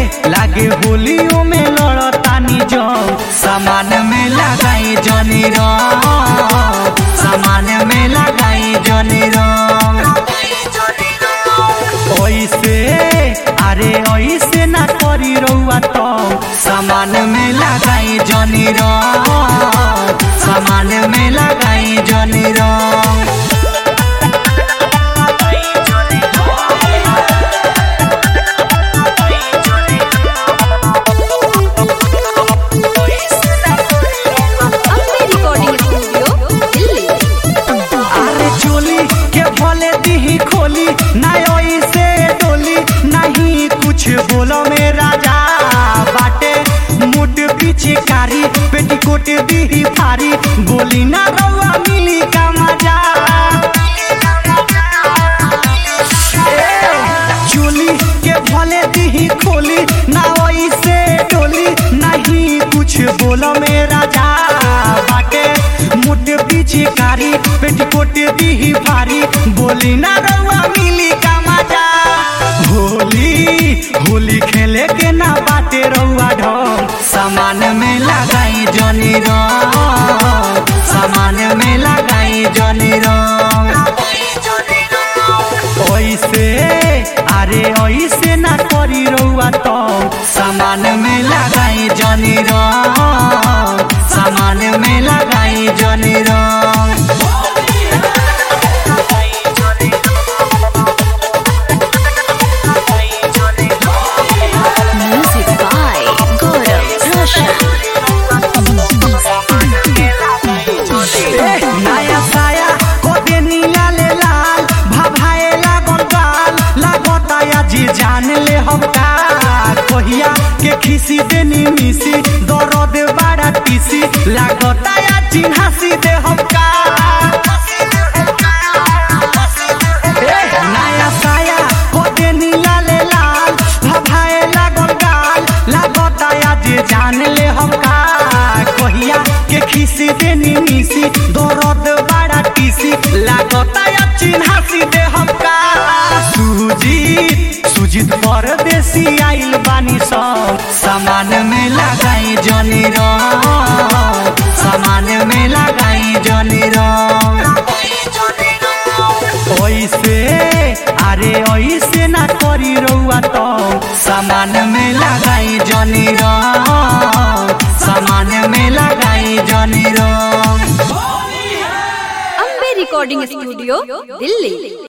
लागे होलियों में लड़तानी जंग सामान में लगाई जनी रंग सामान में लगाई जनी रंग ओइसे अरे ओइसे ना करी रउआ तो सामान में लगाई जनी रंग सामान में लगाई जनी रंग अम्बे रिकॉर्डिंग स्टूडियो दिल्ली अरे चोली के भले दीही खोली ना से डोली नहीं कुछ बोलो में राजा बाटे मुट पीछे कारी पेटीकोट दीही फारी बोली ना रउआ मिली का मजा चोली के भले दीही खोली ना से डोली नहीं कुछ बोलो में राजा बाटे मुट पीछे कारी पेटीकोट दीही भारी बोली ना रउआ मिली का मजा होली होली खेले के ना बाटे रउआ ढोल सामान में लगाई जनी रंग सामान में लगाई जनी रंग ओइसे अरे ओइसे ना करी रउआ तो सामान में लगाई जनी रंग सामान में लगाई जनी रंग म्यूजिक बाय गौरव रोशन ए, नया साया कोदे नीला ले लाल भभाए लागल गाल लागता या जी जान ले हम का कहिया के खिसी देनी मिसी दर्द बड़ा टीसी लागता या चिन्हासी दे हम का ए, नया साया कोदे नीला ले लाल भभाए लागल गाल लागता या जी जान ले हम का कहिया के खिसी देनी मिसी दर्द बड़ा टीसी लागता या चिन्हासी दे हम का सुजीत सुजीत परदेसी आइल बानी सब सामान में लगाई जनी रंग सामान में लगाई जनी रंग ओइसे अरे ओइसे ना करी रउआ तो सामान में लगाई जनी रंग सामान में लगाई जनी रंग अम्बे रिकॉर्डिंग स्टूडियो दिल्ली